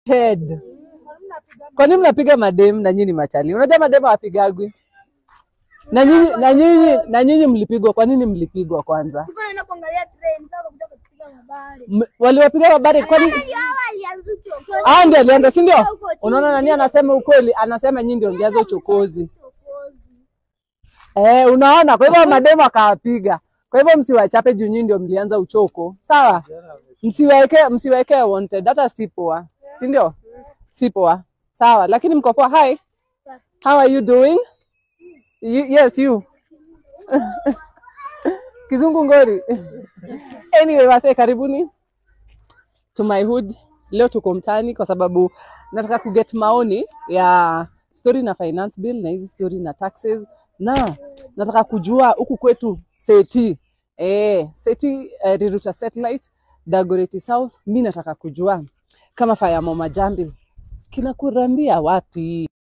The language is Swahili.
wanted. Kwa nini mnapiga madem na nyinyi ni machali? Unajua madem hawapigagwi. Na nyinyi na nyinyi na nyinyi mlipigwa. Kwa nini mlipigwa kwanza? Siko naenda kuangalia train sasa kuja kupiga mabari. M- Waliwapiga mabare kwani Ndio walianza uchokozi. Ah, ndio alianza, si ndio? Unaona nani anasema ukweli? Anasema nyinyi ndio mlianza uchokozi. Eh, unaona, kwa hivyo mademu akawapiga. Kwa hivyo msiwachape juu nyinyi ndio mlianza uchoko, sawa? Msiweke msiweke wanted, hata si poa, si ndio? Si poa, sawa. Lakini mko poa. Hi, how are you doing? You, yes, you. Kizungu ngori. Anyway, wase karibuni to my hood. Leo tuko mtaani kwa sababu nataka kuget maoni ya story na finance bill na hizi story na taxes, na nataka kujua huku kwetu seti eh, seti eh, Riruta satellite Dagoretti South. Mi nataka kujua kama Faya Mama Jambi kinakurambia wapi?